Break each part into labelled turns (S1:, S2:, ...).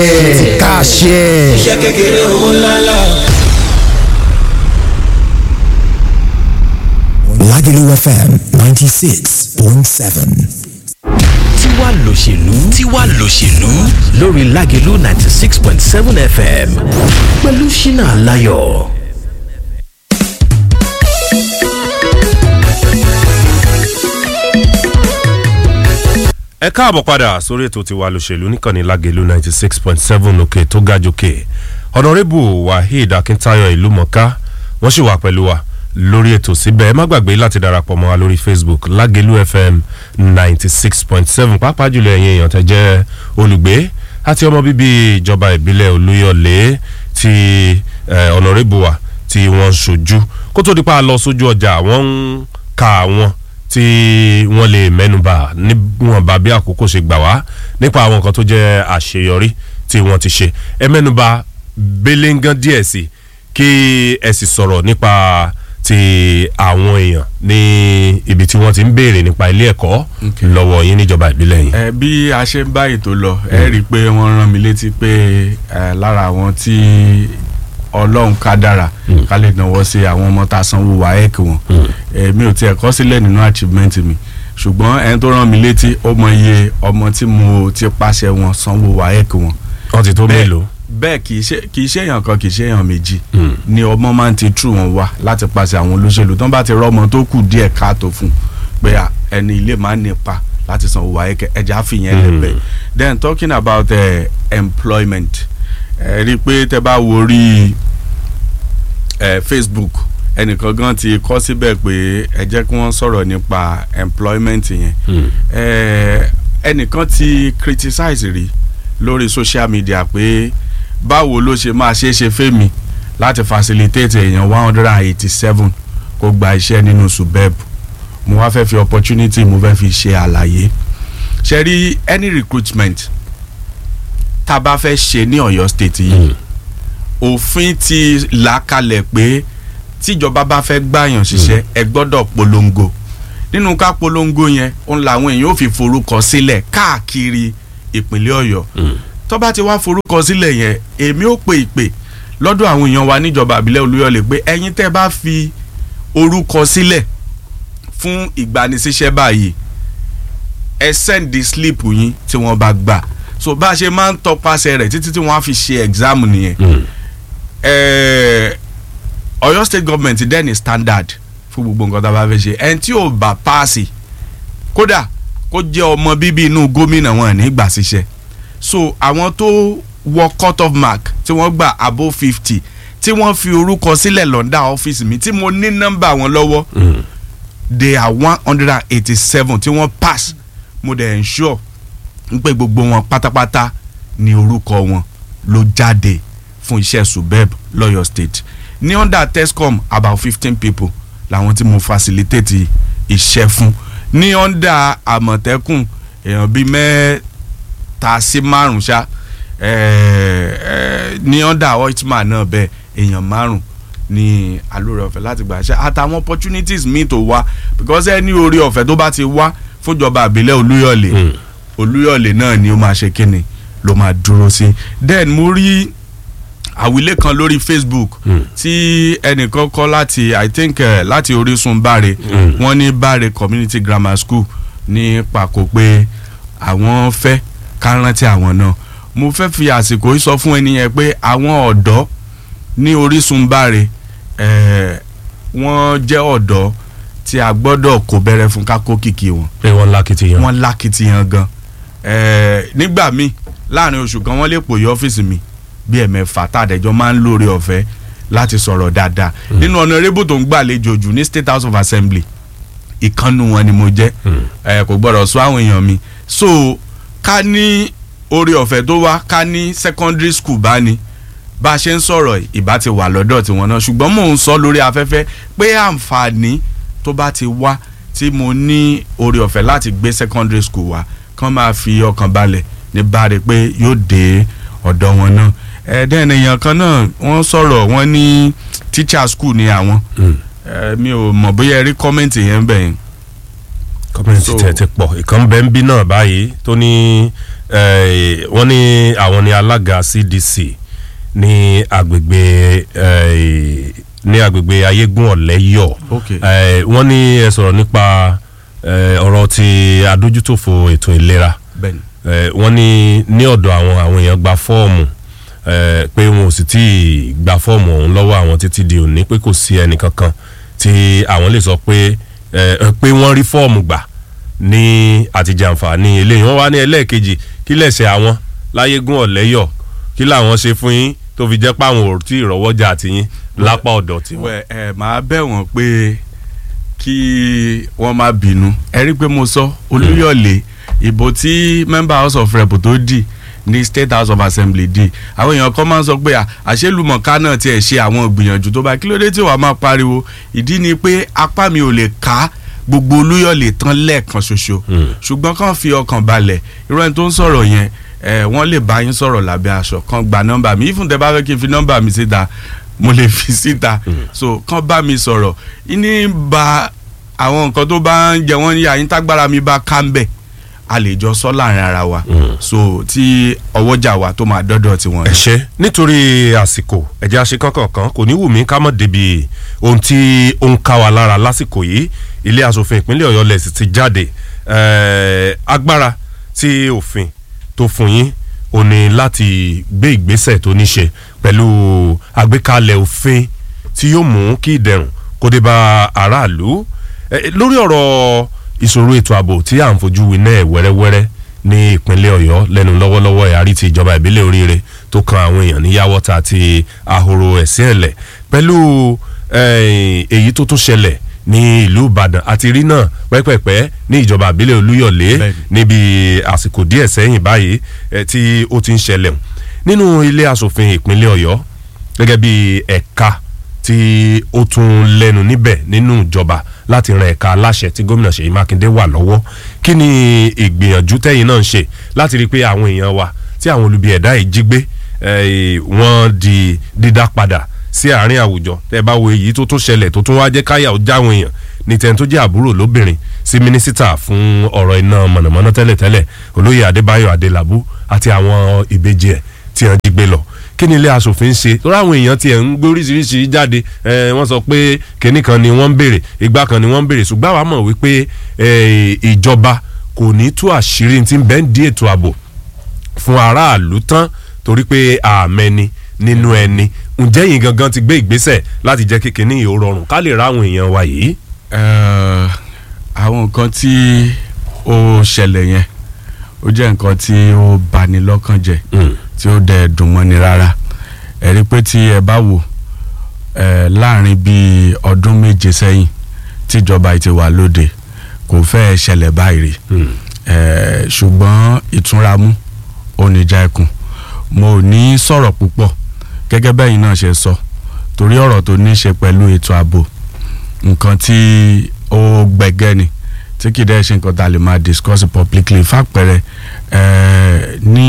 S1: kàṣẹ.
S2: iṣẹ́ kékeré owó ńláńlá.
S1: Lagelu FM ninety six point seven.
S3: tiwa lòṣèlú tiwa lòṣèlú lórí Lágelú ninety six point seven FM pẹ̀lú Ṣínà Láyọ̀.
S4: ẹ káàbọ̀ padà sórí ètò tiwa lòṣèlú níkànnì Lágelú ninety six point seven òkè tó ga jòkè ọ̀nàrẹ́bù Waheed Akíntáyọ̀ ìlúmọ̀ká wọ́n sì wà pẹ̀lú wa lórí ètò síbẹ̀ ẹ má gbàgbé láti darapọ̀ mọ́ wa lórí Facebook Lágelú FM ninety six point seven pàápàá jùlọ ẹ̀yin èèyàn tẹ́ jẹ́ olùgbé àti ọmọ bíbí ìjọba ìbílẹ̀ Olúyọ̀lé ti ọ̀nàrẹ́bù wa tí wọ́n ń ṣojú kó tó di pa lọ sójú ọjà wọ́n ń ka àwọn tí wọ́n lè mẹ́nuba níwọ̀nba bí àkókò ṣe gbà wá nípa àwọn nǹkan tó jẹ́ àṣeyọrí tí wọ́n ti ṣe ẹ mẹ́nuba belengan díẹ̀ sí kí ẹ sì sọ̀rọ̀ nípa ti àwọn èèyàn ní ibi tí wọ́n ti ń béèrè nípa ilé ẹ̀kọ́ lọ́wọ́ yín níjọba ìbílẹ̀ yín.
S5: ẹ bí a ṣe ń bá ètò lọ ẹ rí i pé wọ́n rán mi létí pé ẹ lára àwọn tí ọlọ́run ká dára ká lè náwó sí àwọn ọmọ tá a sanwó waec wọn èmi ò tiẹ̀ kọ́ sílẹ̀ nínú achievement mi ṣùgbọ́n ẹni tó rán mi létí ó mọ iye ọmọ tí mo ti pàṣẹ wọn sanwó waec wọn.
S4: wọ́n ti tó mélòó.
S5: bẹ́ẹ̀ kì í ṣe kì í ṣe èèyàn kan kì í ṣe èèyàn méjì ni ọmọ máa ń ti tú wọn wá láti pàṣẹ àwọn olóṣèlú tó ń bá ti rọ́mọ tó kù díẹ̀ káàtó fún pé ẹni ilé máa ń nípa láti sanwó waec ẹja fìyẹn lẹ́bẹ̀ẹ́ then talking about uh, employment ẹ rí i pé tẹ bá wo rí ẹ Facebook ẹnìkan gan ti kọ síbẹ̀ pé ẹ jẹ́ kí wọ́n sọ̀rọ̀ nípa employment yẹn ẹ ẹnìkan ti criticize rí lórí social media pé báwo ló ṣe máa ṣe é ṣe fẹ́mi láti facilitate èèyàn one hundred and eighty seven kó gba iṣẹ́ nínú subeb mo wá fẹ́ fi opportunity mo fẹ́ fi ṣe àlàyé ṣe rí any recruitment tá a bá fẹ́ ṣe ní Ọ̀yọ́ state yìí òfin ti là kalẹ̀ pé tíjọba bá fẹ́ gbàyàn ṣiṣẹ́ ẹ gbọ́dọ̀ polongo nínú ká polongo yẹn òun làwọn èèyàn ò fi forúkọ sílẹ̀ káàkiri ìpínlẹ̀ Ọ̀yọ́ tó bá ti wá forúkọ sílẹ̀ yẹn èmi ò pè ìpè lọ́dọ̀ àwọn èèyàn wa níjọba àbílẹ̀ Olúyọ̀lé pé ẹ̀yin tẹ́ bá fi orúkọ sílẹ̀ fún ìgbanisíṣẹ́ báyìí ẹ send the slip yín tí wọ́n bá gbà so bá a ṣe máa ń tọpasẹ̀ rẹ̀ títí tí wọ́n á fi ṣe exam nìyẹn Ọ̀yọ́ state government dẹ̀ ní standard fún gbogbo nǹkan tá a bá fẹ́ ṣe ẹni tí ò bá paasi kódà kó jẹ́ ọmọ bíbí inú gómìnà wọn ní gbà síṣẹ́ so àwọn tó wọ cut off mark tí wọ́n gbà above fifty tí wọ́n fi orúkọ sílẹ̀ lọ́ndà ọ́fíìsì mi tí mo ní nọ́mbà wọn lọ́wọ́ they are one hundred and eighty seven tí wọ́n pass mo dẹ̀ ensure ń pé gbogbo wọn pátápátá ni orúkọ wọn ló jáde fún iṣẹ́ subeb lọ́yọ̀ state ní under tescom about fifteen people làwọn tí mo facilitate iṣẹ́ fún ní under àmọ̀tẹ́kùn èèyàn bíi mẹ́ta sí márùn ṣá ní under oitman náà bẹ́ẹ̀ èèyàn márùn ní alóore ọ̀fẹ́ láti gbà ṣe àtàwọn opportunities míì tó wá because ẹni orí ọ̀fẹ́ tó bá ti wá fúnjọba àbílẹ̀ olúyọ̀lé. Mm olúyọ̀lé náà ni ó máa ṣe kíni ló máa dúró sí then mo rí àwílé kan lórí facebook mm. tí ẹnìkan kọ láti i think uh, láti orísun báre mm. wọ́n ní báre community grammar school ní pàkó pé àwọn fẹ́ ká rántí àwọn náà mo fẹ́ fi àsìkò yìí sọ fún ẹni yẹn pé àwọn ọ̀dọ́ ní orísun báre wọ́n jẹ́ ọ̀dọ́ tí a gbọ́dọ̀ kó bẹ̀rẹ̀ fún ká kó kìkì wọn.
S4: pé wọ́n lákìtìyàn.
S5: wọ́n lákìtìyàn gan nígbà míì láàrin oṣù kan wọ́n lè pòye ọ́fíìsì mi bí ẹ̀mẹ́fà tàdẹ́jọ́ máa ń lóore ọ̀fẹ́ láti sọ̀rọ̀ dáadáa nínú honorable tó ń gbàlejò jù ní state house of assembly ìkànnù wọn ni mo jẹ́ kò gbọ́dọ̀ sọ àwọn èèyàn mi so ká ní oore ọ̀fẹ́ tó wá ká ní secondary school bá ní bá a ṣe ń sọ̀rọ̀ ìbá ti wà lọ́dọ̀ tiwọn náà ṣùgbọ́n mò ń sọ lórí afẹ́fẹ́ pé àǹfààní tó bá ti wá tí mo ní oore ọ̀fẹ́ láti gbé secondary school wá kán máa fi ọkàn balẹ̀ ní báre pé yóò dé ọ̀dọ̀ wọn náà ẹ̀ẹ́dẹ́n èèyàn kan náà wọ́n sọ̀rọ̀ wọ́n ní teacher school ní àwọn mi ò mọ̀ bóyá ẹ rí kọ́mẹ́ǹtì yẹn bẹ̀ yẹn.
S4: kọ́mẹ́ǹtì tẹ̀ ti pọ̀ ìkan bẹ́ẹ̀ ń bí náà báyìí tó ní eh, wọ́n ní àwọn ní alága cdc ní agbègbè eh, ní agbègbè ayégún ọ̀lẹ́yọ̀
S5: Okay.
S4: Eh, wọ́n ní ẹ sọ̀rọ̀ nípa eh, ọ̀rọ̀ ti adójútòfò ètò ìlera
S5: bẹ́ẹ̀ni
S4: Eh, wọ́n ní ní ọ̀dọ̀ àwọn àwọn èèyàn gba fọ́ọ̀mù eh, pé wọn ò sì tí ì gba fọ́ọ̀mù ọ̀hún lọ́wọ́ àwọn títí di òní pé kò sí ẹnì kankan tí àwọn lè sọ pé eh, pé wọ́n rí fọ́ọ̀mù gbà ní àtijàǹfààní eléyìí wọ́n wá ní ẹlẹ́ẹ̀kejì kí lẹ̀sẹ̀ àwọn láyégún ọ̀lẹ́yọ̀ kí làwọn ṣe fún yín tó fi jẹ́ pé àwọn ò tí ì rọ́wọ́jà àtìyín lápá ọ̀dọ̀ tiwọn.
S5: wẹ ẹ máa bẹ̀ wọ́n pé kí wọ́n má bínú ẹ rí i pé mo sọ olúyọ̀lé ìbò tí member house of rep tó dì ní state house of assembly dì àwọn èèyàn kan máa ń sọ pé à, àṣelùmọ̀ká náà tiẹ̀ ṣe àwọn ìgbìyànjú tó bá kí ló dé tí wàá máa pariwo ìdí ni pé apá mi ò lè ká gbogbo olúyọ̀lé tán lẹ́ẹ̀kan ṣoṣo ṣùgbọ́n kàn fi ọkàn balẹ̀ irú ẹni tó ń sọ̀rọ̀ yẹn ẹ wọ́n lè bá yín sọ̀rọ̀ lábẹ́ aṣọ kan gba nọ́mbà mi ìfúntẹ́ bá fẹ́ kí n fi nọ́mbà mi síta mo lè fi síta so kàn bá mi sọ̀rọ̀ ìní ba àwọn nǹkan tó bá ń jẹ wọ́n ní àyín tágbára mi bá ká ń bẹ̀ a lè jọ sọ láàrin ara wa so tí ọwọ́jà wa tó máa dọ́dọ̀ tiwọn.
S4: ẹ ṣe nítorí àsìkò ẹ̀jẹ̀ àṣekọ́kọ̀ọ̀kan kò ní wù mí ká mọ̀ débi ohun tí ó ń ká wa lára lásìkò yìí ilé asòfin ìpínlẹ̀ ọ̀yọ́ lẹ̀ sì ti jáde eh, agbára tí òfin tó fún yín ò ní láti gbé ìgbésẹ̀ tó ní ṣe pẹ̀lú àgbékalẹ̀ òfin tí yóò mú kí ìdẹ̀rùn kó dé bá aráàlú Eh, lórí ọ̀rọ̀ ìṣòro ètò ààbò tí à ń fojú winá ẹ̀ wẹ́rẹ́wẹ́rẹ́ ní ìpínlẹ̀ ọ̀yọ́ lẹ́nu lọ́wọ́lọ́wọ́ ẹ̀hárí ti ìjọba ìbílẹ̀ oríire tó kan àwọn èèyàn ní yàwọ́ta àti ahoro ẹ̀sìn ẹ̀lẹ̀ pẹ̀lú eh, èyí tó tún ṣẹlẹ̀ ní ìlú ìbàdàn àti rí náà pẹ́pẹ́pẹ́ ní ìjọba ìbílẹ̀ olúyọ̀lé
S5: Bẹ́ẹ̀ni.
S4: níbi àsìkò díẹ̀ sẹ́yìn báyìí eh, tí ó ti ń ṣẹlẹ̀ nínú ilé asòfin ìpínlẹ̀ ọ̀yọ́ gẹ́gẹ́ bí ẹ̀ka tí ó tún lẹ́nu níbẹ̀ nínú ìjọba láti ran ẹ̀ka aláṣẹ tí gómìnà ṣèyí mákindé wà lọ́wọ́ kí ni ìgbìyànjú tẹ́yìn náà ń ṣe láti rí i pé àwọn èèyàn wa tí àwọn olubi ẹ̀dá yìí jí gbé eh, wọ́n di dídá padà sí àárín àwùjọ tẹ́ bá wo èyí tó tún ṣẹlẹ̀ tó tún wá jẹ́ káyà ó jáwọn èèyàn ní tẹ́ni tó jẹ́ àbúrò lóbìnrin sí mínísítà fún ọ̀rọ̀ iná mọ̀nàmọ́ná tẹ́lẹ̀tẹ́lẹ̀ olóyè adébáyọ̀ adélabú àti àwọn ìbejì ẹ̀ tí wọ́n jí gbé lọ kí ni ilé asòfin ṣe tó ráwọn èèyàn tiẹ̀ ń gbé oríṣiríṣi jáde ẹ, wọ́n sọ pé kinní kan ni wọ́n ń béèrè ìgbà kan ni wọ́n ń béèrè ṣùgbọ́n àwa mọ̀ wípé ẹ, ìjọba kò ní tú àṣírí tí ń bẹ́ẹ̀ ń di ètò ààbò fún aráàlú tán torí pé àmẹ́ni nínú ẹni ǹjẹ́ yìí gangan ti gbé ìgbésẹ̀ láti jẹ́ kékeré ní ìhó rọrùn ká lè ráwọn èèyàn wa yìí.
S5: Eh, àwọn nǹkan tí ó ṣẹlẹ̀ yẹn ó jẹ́ nǹkan tí ó bani lọ́kàn jẹ́ tí ó dẹ̀ dùn mọ́ni rárá ẹ rí pé tí ẹ bá wò ẹ láàrin bíi ọdún méje sẹ́yìn tíjọba yìí ti wà lóde kò fẹ́ẹ́ ṣẹlẹ̀ báyìí rí ẹ ṣùgbọ́n ìtúnramú oníjà ẹkùn mo ò ní sọ̀rọ̀ púpọ̀ gẹ́gẹ́ bẹ́yìn náà ṣe sọ torí ọ̀rọ̀ tó ní í ṣe pẹ̀lú ètò ààbò nǹkan tí ó gbẹgẹ́ ni tí kì í dẹ́ ṣe nǹkan tá a lè máa discuss publicly fàpẹẹrẹ ẹ ní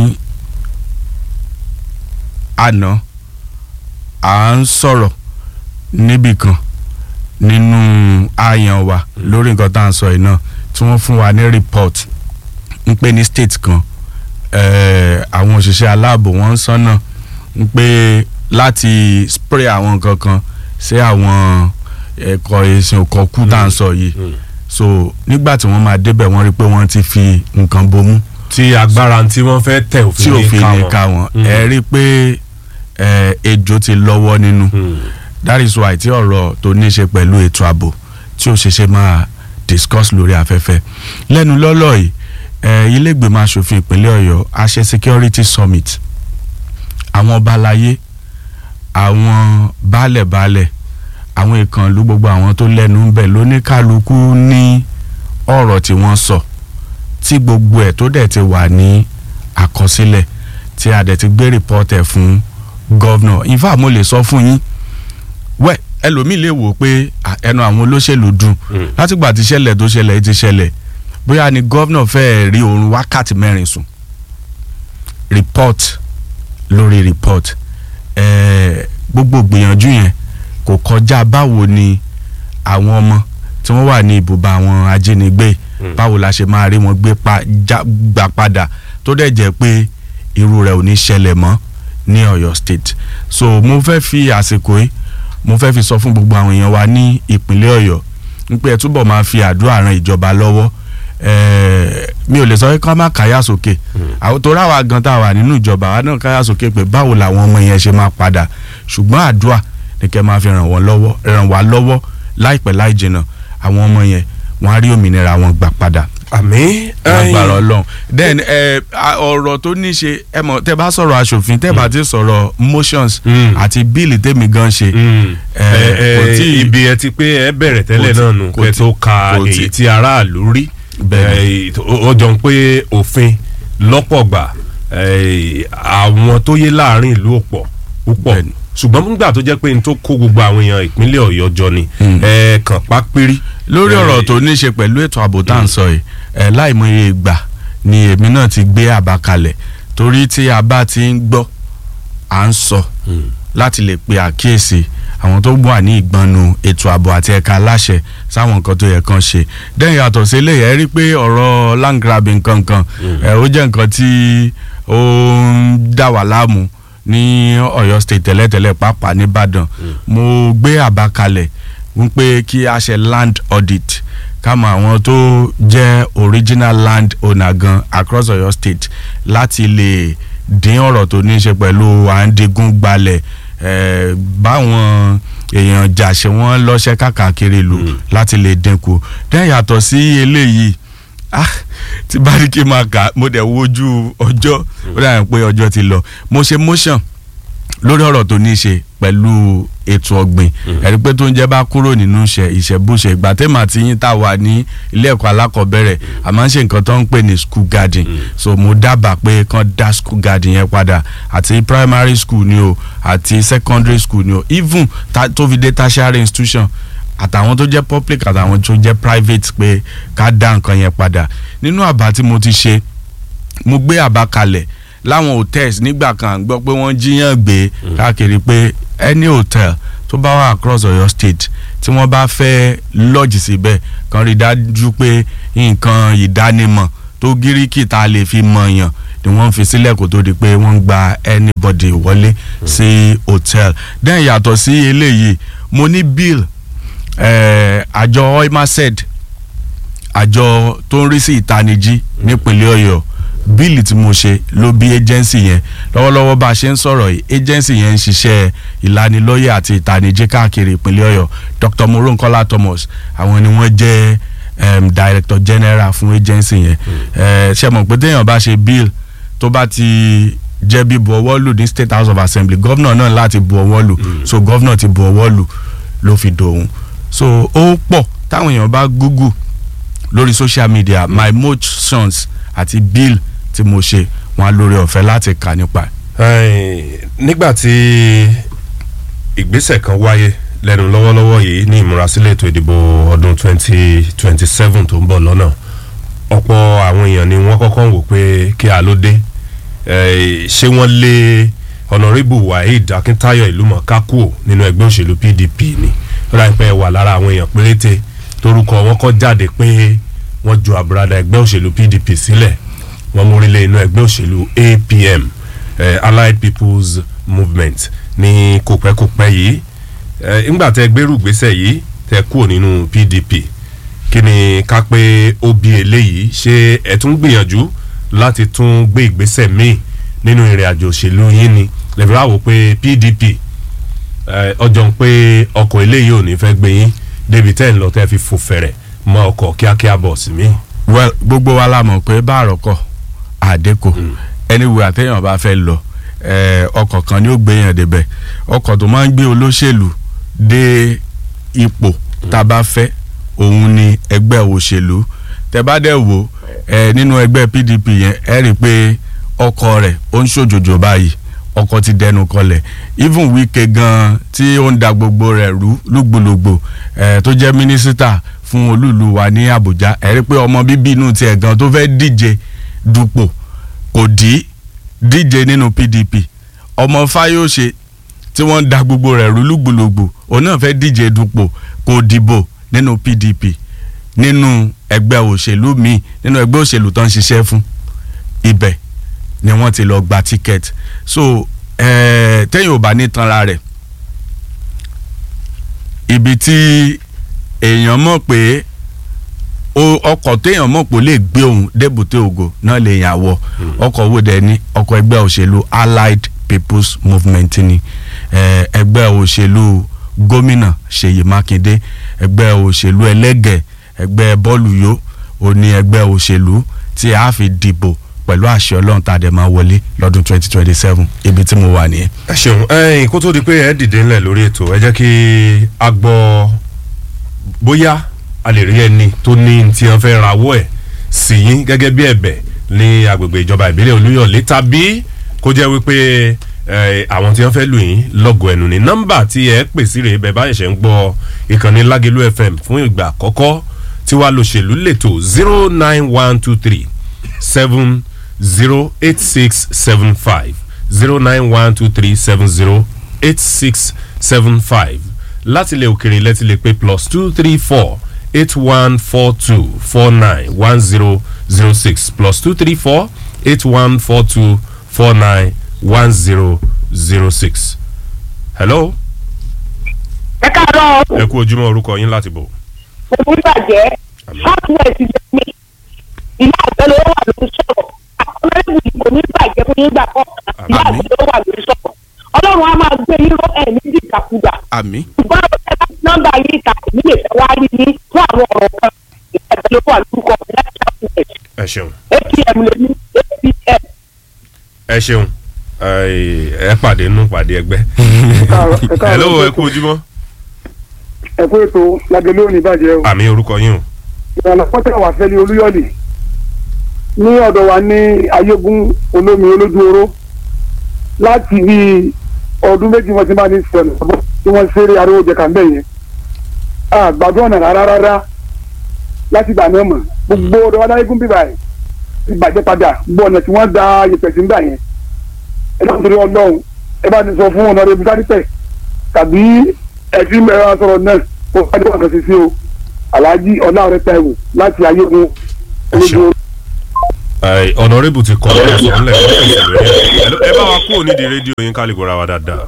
S5: àná à ń sọ̀rọ̀ níbì kan nínú àyàn wa lórí nǹkan tá à ń sọ yìí náà tí wọ́n fún wa ní report ń pè ní state kan eh, àwọn òṣìṣẹ́ aláàbò wọ́n ń sọ́nà ń pé láti spray àwọn nǹkan kan sí àwọn ẹ̀kọ́ ìsìn òkọ̀kú tá à ń sọ yìí so nígbà tí wọ́n máa débẹ̀ wọ́n rí i pé wọ́n ti fi nǹkan bomú
S4: tí agbára tí wọ́n fẹ́ tẹ̀
S5: tí
S4: òfin
S5: òfin
S4: ní
S5: lè ka wọn ẹ rí i pé ẹ, ejò ti lọ́wọ́ nínú that is why tí ọ̀rọ̀ tó ní í ṣe pẹ̀lú ètò ààbò tí ó ṣe ṣe máa discuss lórí afẹ́fẹ́ lẹ́nu lọ́lọ́ yìí ẹ, ilé ìgbìmọ̀ asòfin ìpínlẹ̀ ọ̀yọ́ a ṣe security summit àwọn ọba aláyé àwọn baálẹ̀-baálẹ̀ àwọn ìkànnlú gbogbo àwọn tó lẹ́nu ń bẹ̀ lóníkálukú ní ọ̀rọ̀ tí wọ́n sọ tí gbogbo ẹ̀ tó dẹ̀ ti wà ní àkọsílẹ̀ tí a dẹ̀ ti gbé rìpọ́tẹ̀ fún gọ́vnọ̀ in fact mo lè sọ fún yín wẹ́ ẹlòmíì lè wò pé à, ẹnu àwọn olóṣèlú dùn látìgbà tí ṣẹlẹ̀ tó ṣẹlẹ̀ ti ṣẹlẹ̀ bóyá ni gọ́vnọ̀ fẹ́ẹ́ rí oorun wákàtí mẹ́rin sùn report lórí report ẹ̀ẹ́ gbogbo gbìyànjú yẹn kò kọjá báwo ni àwọn ọmọ tí wọ́n wà ní ibùba àwọn ajínigbé báwo la ṣe máa rí wọn gbé pa já gbà padà tó dẹ̀ jẹ́ pé irú rẹ̀ ò ní ṣẹlẹ̀ mọ́ ní Ọ̀yọ́ state so mo fẹ́ fi àsìkò yìí mo fẹ́ fi sọ fún gbogbo àwọn èèyàn wa ní ìpínlẹ̀ Ọ̀yọ́ wípé ẹ túbọ̀ máa fi àdúrà ran ìjọba lọ́wọ́ ẹ̀ẹ́ mi ò lè sọ pé ká má káyà sókè àwọn tó ráwa gan tá a wà nínú ìjọba wa náà káyà sókè pé báwo làwọn ọmọ yẹn ṣe máa padà ṣùgbọ́n àdúrà ni kẹ́ máa fi ràn wọ́n lọ́wọ́ ràn wá lọ́wọ́ láìpẹ́ láì jìnnà àwọn ọmọ yẹn wọ́n á rí òmìnira wọn gbà padà
S4: àmì
S5: lágbára Ọlọ́run then ẹ ọ̀rọ̀ tó ní ṣe ẹ mọ̀ tẹ́ bá sọ̀rọ̀ aṣòfin tẹ́ bá ti sọ̀rọ̀ motions
S4: Mm.
S5: àti bíìlì tèmi gan ṣe ẹ, kò tí-
S4: ibi ẹ ti pé ẹ bẹ̀rẹ̀ tẹ́lẹ̀
S5: kò tí-
S4: náà nù
S5: kò
S4: kẹ́
S5: tí-
S4: tó ka
S5: kò tí-
S4: èyí tí aráàlú rí
S5: Bẹ́ẹ̀ni.
S4: Eh, ó ó jọ ń pé òfin lọ́pọ̀ gbà eh, àwọn tó yé láàrin ìlú ọ̀pọ̀ púpọ̀
S5: Bẹ́ẹ̀ni.
S4: ṣùgbọ́n nígbà tó jẹ́ pé n tó kó gbogbo àwọn èèyàn ìpínlẹ̀ Ọ̀yọ́ jọ ni ẹ kàn pa péré.
S5: lórí
S4: Eh,
S5: ọ̀rọ̀ tó ní ṣe pẹ̀lú ètò ààbò tá à ń sọ yìí ẹ láìmọye ìgbà ni èmi náà ti gbé àbá kalẹ̀ torí tí a bá ti ń gbọ́ à ń sọ láti lè pe àkíyèsí àwọn tó wà ní ìgbọnnu ètò ààbò àti ẹ̀ka aláṣẹ sáwọn nǹkan tó yẹ kán ṣe dẹ́yìn yàtọ̀ sí eléyìí ẹ rí i pé ọ̀rọ̀ land grabbing kankan ẹ ó jẹ́ nǹkan tí ó ń dà wá láàmú ní Ọ̀yọ́ state tẹ́lẹ̀tẹ́lẹ̀ pàápàá nìbàdàn mo gbé àbá kalẹ̀ wípé kí a ṣe land audit kámọ àwọn tó jẹ́ original land owner gan across Ọ̀yọ́ state láti lè dín ọ̀rọ̀ tó ní í ṣe pẹ̀lú à ń digun gbalẹ̀ eh, báwọn èèyàn jàṣẹ wọn lọ́ṣẹ́ káàkiri lù láti lè dínkù dẹ́n yàtọ̀ sí eléyìí ah tí bá ní kí n máa kà á, mo dẹ̀ wojú ọjọ́ ó dà pé ọjọ́ ti lọ mo ṣe motion lórí ọ̀rọ̀ tó ní í ṣe pẹ̀lú ètò ọ̀gbìn ẹ̀rí pé tó ń jẹ́ bá kúrò nínú iṣẹ́ ìṣẹ́bùṣe ìgbà tẹ́mà àti yín tá a wà ní ilé ẹ̀kọ́ alákọ̀ọ́bẹ̀rẹ̀ a máa ń ṣe nǹkan tó ń pè ní school garden so mo dábàá pé kán dá school garden yẹn padà àti primary school ni o àti secondary school ni o even ta, tó fi dé tertiary institution àtàwọn tó jẹ́ public àtàwọn tó jẹ́ private pé ká dá nǹkan yẹn padà nínú àbá tí mo ti ṣe mo gbé àbá kalẹ̀ láwọn hotels nígbà kan à ń gbọ́ pé wọ́n jíyàn gbé káàkiri pé any hotel tó bá wà across Ọ̀yọ́ state tí wọ́n bá fẹ́ lodge síbẹ̀ kan rí dájú pé nǹkan ìdánimọ̀ tó gíríkì tá a lè fi mọ̀ yàn ni wọ́n fi sílẹ̀ kó tó di pé wọ́n ń gba anybody wọlé sí hotel then yàtọ̀ sí eléyìí mo ní bill eh, àjọ oimased àjọ tó ń rí sí ìtanijí nípínlẹ̀ Ọ̀yọ́ bíìlì tí mo ṣe ló bí agency yẹn lọ́wọ́lọ́wọ́ bá a ṣe ń sọ̀rọ̀ yìí agency yẹn ń ṣiṣẹ́ ìlanilọ́yẹ̀ àti ìtanijí káàkiri ìpínlẹ̀ Ọ̀yọ́ Dr. Moronkola Thomas àwọn ni wọ́n jẹ́ um, director general fún agency yẹn uh, ṣe mọ̀ pé téèyàn bá ṣe bill tó bá ti jẹ́ bí bu ọwọ́ lù ní State House of Assembly governor náà láti bu ọwọ́ lù so governor ti bu ọwọ́ lù ló fi dòun so ó pọ̀ táwọn èèyàn bá google lórí social media my motions àti bill tí mo ṣe wọn á lórí ọ̀fẹ́ láti kà nípa ẹ̀.
S4: Ẹ̀ẹ́n, nígbà tí ìgbésẹ̀ kan wáyé lẹ́nu lọ́wọ́lọ́wọ́ yìí ní ìmúrasílẹ̀ ètò ìdìbò ọdún 2027 tó ń bọ̀ lọ́nà ọ̀pọ̀ àwọn èèyàn ni wọ́n kọ́kọ́ ń wò pé kí a ló dé Ẹ̀ẹ́, ṣé wọ́n lé honourable waheed akintayo ìlúmọ̀ọ́ká kúò nínú ẹgbẹ́ òṣèlú pdp ni ó dà pé ẹ wà lára àwọn èèyàn péréte torúkọ wọn kọ́ jáde pé wọ́n ju àbúradà ẹgbẹ́ òṣèlú pdp sílẹ̀ wọ́n mórílẹ̀ inú ẹgbẹ́ òṣèlú apm eh, allied people's movement ní kòpẹ́kòpẹ́ yìí eh, ńgbà tẹ gbérù gbésẹ̀ yìí tẹ kúrò nínú pdp kí ni ká pé ó bí eléyìí ṣé ẹ tún gbìyànjú láti tún gbé ìgbésẹ̀ míì nínú ìrìn àjò òṣèlú yín ni lẹ́fẹ̀ẹ́ wá wò pé pdp eh, ọjọ́ ń pé ọkọ̀ eléyìí ò ní fẹ́ gbé yín débi tẹ́ ń lọ tẹ́ fi fò fẹ̀rẹ̀ mọ ọkọ̀ kíákíá bọ̀ sí mi.
S5: well gbogbo wa la mọ̀ pé bá àròkọ àdékò anywhere àtẹ̀yàn bá fẹ́ lọ eh, ọkọ̀ kan ni ó gbé yàn débẹ̀ ọkọ̀ tó máa ń gbé olóṣèlú dé ipò tá a bá fẹ́ òun ni ẹgbẹ́ òṣèlú tẹ bá dẹ̀ wò eh, nínú ẹgbẹ́ PDP yẹn ẹ rí i pé ọkọ̀ rẹ̀ ó ń ṣòjòjò báyìí ọkọ̀ ti dẹnu kọlẹ̀ even Wike gan tí ó ń da gbogbo rẹ̀ rú lùgbòlùgbò eh, tó jẹ́ mínísítà fún olúùlú wa ní Àbújá ẹ rí i pé ọmọ bíbí inú tiẹ̀ gan tó fẹ́ díje dupò kò dí díje nínú PDP ọmọ Fáyọ̀ṣe tí wọ́n ń da gbogbo rẹ̀ rú lùgbòlùgbò òun náà fẹ́ díje dupò kò dìbò nínú PDP nínú ẹgbẹ́ òṣèlú míì nínú ẹgbẹ́ òṣèlú tó ń ṣiṣẹ́ fún ibẹ̀ ni wọ́n ti lọ gba ticket so eh, tẹ́yìn ò bá ní tanra rẹ̀ ibi tí èèyàn mọ̀ pé o- ọkọ̀ téèyàn mọ̀ pé ó lè gbé òun débùté ògo náà lè yàn wọ ọkọ̀ wo dẹ̀ ni ọkọ̀ ẹgbẹ́ òṣèlú allied people's movement ni eh, ẹgbẹ́ òṣèlú gómìnà ṣèyí mákindé ẹgbẹ́ òṣèlú ẹlẹ́gẹ̀ ẹgbẹ́ bọ́ọ̀lù yó ó ní ẹgbẹ́ òṣèlú tí a fi dìbò pẹ̀lú àṣẹ ọlọ́run tá a dẹ̀ máa wọlé lọ́dún twenty twenty seven ibi tí mo wà nìyẹn.
S4: ẹ ṣeun ẹyìn kó tó di pé ẹ dìde ńlẹ̀ lórí ètò ẹ jẹ́ kí a gbọ́ bóyá a lè rí ẹni tó ní tí wọ́n fẹ́ rawọ́ ẹ̀ sí yín gẹ́gẹ́ bí ẹ̀bẹ̀ ní agbègbè ìjọba ìbílẹ̀ olúyọ̀lé tàbí kó jẹ́ wípé ẹ, àwọn tí wọ́n fẹ́ lù yín lọ́gọ̀ ẹnu ní nọ́mbà tí ẹ pè sí rèé bẹ́ẹ̀ bá ṣẹ̀ṣẹ̀ ń gbọ́ ìkànnì lágẹ̀lú fm fún ìgbà àkọ́kọ́ tí wàá lòṣèlú lẹ́tọ̀ zero nine one two three seven zero eight six seven five zero nine one two three seven zero eight six seven five láti ilẹ̀ òkèrè lẹ́tí lè pé plus two three four eight one four two four nine one zero zero six plus two three four eight one four two four nine one zero zero six. hello
S6: ẹ káàárọ̀
S4: ẹ kú ojúmọ́ orúkọ yín láti bò.
S6: òun bàjẹ́ southwest jẹ́mi ìyá àgbẹ̀ ló wà lórí sọ̀rọ̀ akọ́lẹ́bù kò ní bàjẹ́ fún yín gbà kọ́ọ̀kan ìyá
S5: Àmín.
S6: àgbẹ̀ ló wà lórí sọ̀rọ̀ ọlọ́run á máa gbé yín ró ẹ̀mí dìgbàkúgbà
S5: àmì
S6: ṣùgbọ́n ẹ bá ti nọ́mbà yín ta èmi lè fẹ́ wá rí yín fún àwọn ọ̀rọ̀ kan ìyá àgbẹ̀ ló wà lórúkọ mi láti southwest
S4: ẹ ṣeun
S6: atm lè ní atm
S4: ẹ ṣeun ẹ ẹ pàdé nù pàdé ẹgbẹ́. hello ẹ kú ojúmọ́
S7: ẹ kú ètò lágẹlẹ òní bàjẹ́ o
S4: àmì orúkọ yín o.
S7: ìrànlọ́ pọ́tẹ́ wà fẹ́lẹ́ olúyọ̀lì ní ọ̀dọ̀ wa ní ayégun olómi olójú oró láti bí ọdún méjì wọn ti máa ní sọ̀nà tí wọ́n ṣeré ariwo jẹ̀ka ńbẹ̀ yẹn àgbàdo ọ̀nà rárá rárá láti gbà náà mọ̀ gbogbo ọ̀dọ̀ wa láyégún bíbá ẹ̀ ti bàjẹ́ padà gbogbo ọ̀nà tí wọ́n da yẹpẹ̀ sí ńgbà yẹn ẹ náà torí ọlọ́run ẹ bá ti sọ fún ọ̀nà rẹ̀ bísádìpẹ̀ tàbí ẹ̀fí mẹ́rin sọ̀rọ̀ náà ó wájú ọ̀kan sí sí o alhaji ọláọrẹ taiwo láti ayégun olójú oró.
S4: Ẹ, ọ̀nàrẹ́bù ti kọ́ ọ́ sọ ńlẹ̀ ọ́ fèsì lórí ẹ̀ Hello, ẹ bá wa kúrò nídìí rédíò yín ká lè gbọ́ra wa dáadáa.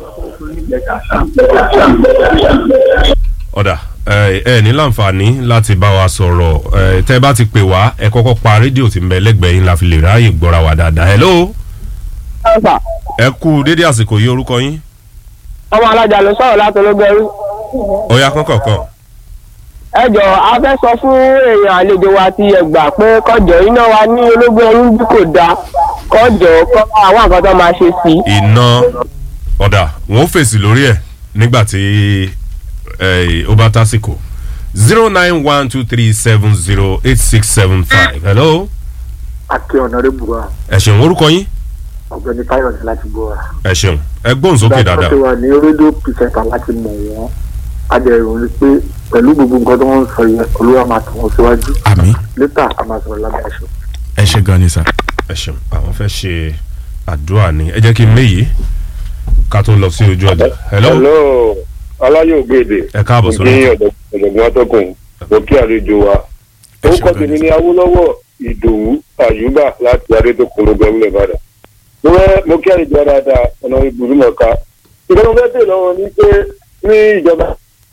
S4: ọ̀dà ẹ ẹ ní láǹfààní láti bá wa sọ̀rọ̀ ẹ tẹ́ ẹ bá ti pè wá ẹ kọ́kọ́ pa rédíò tí ń bẹ lẹ́gbẹ̀ẹ́ yín la fi lè ráàyè gbọ́ra wa dáadáa. hello ẹ kú dédé àsìkò yìí orúkọ yín
S8: ọmọ alájà ló sọ̀rọ̀ láti ológun ẹrú.
S4: ọ̀ya kọ́kọ̀ọ̀kan.
S8: ẹ jọ a fẹ́ sọ fún èèyàn àlejò wa ti ẹgbà pé kọjọ iná wa ní ológun ẹrú bí kò dáa kọjọ kọ àwọn nǹkan tó máa ṣe sí i.
S4: iná ọ̀dà wọn ò fèsì lórí ẹ̀ nígbà tí ẹ, ó bá tásìkò zero nine one two three seven zero eight six seven five hello
S7: akẹ́ ọ̀nàrẹ́bù wa
S4: ẹ ṣeun orúkọ yín
S7: ọ̀gbẹ́ni táyọ̀ ní láti gbọ́ wa.
S4: ẹ ṣeun ẹ gbóhùn sókè dáadáa
S7: wà ní rédíò pìṣẹ́ta láti mọ̀ wọ́n adẹ̀rùn ni pé pẹ̀lú gbogbo nǹkan tó wọ́n ń sọ yẹn olúwa máa tẹ̀ wọ́n síwájú
S5: àmì
S7: lẹ́tà a máa sọ̀rọ̀ lábẹ́ aṣọ.
S5: ẹ ṣe gan ni sà.
S4: ẹ ṣeun àwọn fẹ́ ṣe àdúrà ni ẹ jẹ́ kí n méyì ká tó lọ sí ojú ọjà hello
S9: hello aláyọ̀ ògbèdè
S4: ẹ káàbọ̀ sórí
S9: ní
S4: ètò.
S9: ọ̀dọ̀gbọ̀n atọ́kùn òkè àlejò wa
S5: Ẹ ṣe
S9: orúkọ
S5: gan
S9: tèmi
S5: ni
S9: ní awólọ́wọ̀ ìdòwú àyùbá láti adétòkun lọ́gbẹ̀mílẹ̀ ìbàdàn mo fẹ́ mo kí àlejò wa dáadáa ọ̀nà ìbùdómọ̀ká ìjọba fẹ́ bèèrè lọ́wọ́ ní pé ní ìjọba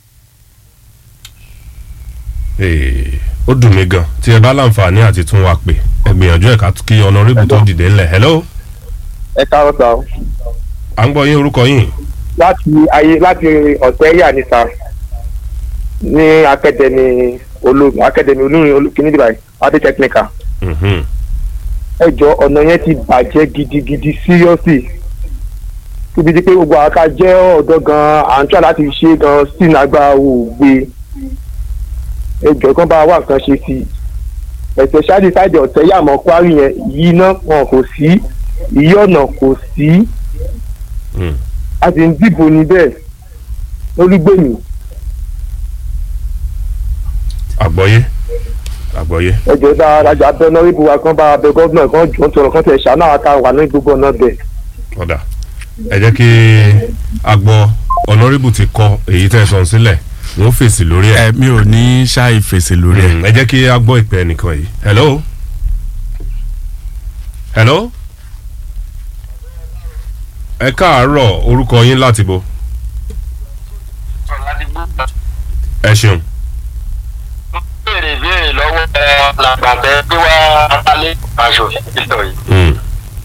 S4: Ee, ó dùn mí gan tí ẹ bá láǹfààní àti tún wa pè ẹ gbìyànjú ẹ̀ ká kí ọ̀nàrẹ́bù tó dìde ńlẹ̀ hello
S8: ẹ káàárọ̀ sá o.
S4: à ń gbọ́ yín orúkọ yín
S8: láti ayé láti ọ̀sẹ̀ yà ní sá ní akademi ológun akademi olórin kìíní dìbà adé technical.
S4: Mhm.
S8: ẹ jọ ọ̀nà yẹn ti bàjẹ́ gidigidi seriously síbi tí pé gbogbo àká jẹ́ ọ̀dọ́ gan-an à ń tọ́ láti ṣe gan-an sí nàgbà òògbé ẹ jọ kán bá wà nǹkan ṣe sí i ẹ̀sẹ̀ ṣáàdì sáìdì ọ̀tẹ̀ yàmọ̀ kwari yẹn yìí iná wọn kò sí ìyí ọ̀nà kò sí
S4: Mm.
S8: a sì ń dìbò níbẹ̀ olúgbèmí
S4: àgbọ́yé àgbọ́yé
S8: ẹjọ́ dáadáa abẹ́ nọ́rìbù wa kan bá abẹ gọ́ọ̀nà kan jọ ń tọrọ kan tẹ̀ ṣáná àtà wà ní gbogbo ọ̀nà bẹ̀.
S4: ọ̀dà ẹ jẹ́ kí a gbọ́ ọ̀nàrẹ́bù ti kọ èyí tẹ́ ẹ sọ sílẹ̀ wọ́n fèsì lórí ẹ̀
S5: ẹ mi ò ní ṣáì fèsì lórí ẹ.
S4: Mm, ẹ jẹ́ kí a gbọ́ ìpè ẹnìkan yìí hello hello ẹ káàárọ̀ orúkọ yín láti bo ẹ ṣeun.
S10: béèrè béèrè lọ́wọ́ ẹ làgbàtẹ́ pé wá alẹ́ aṣọ ìtọ̀ yìí.
S4: Mm.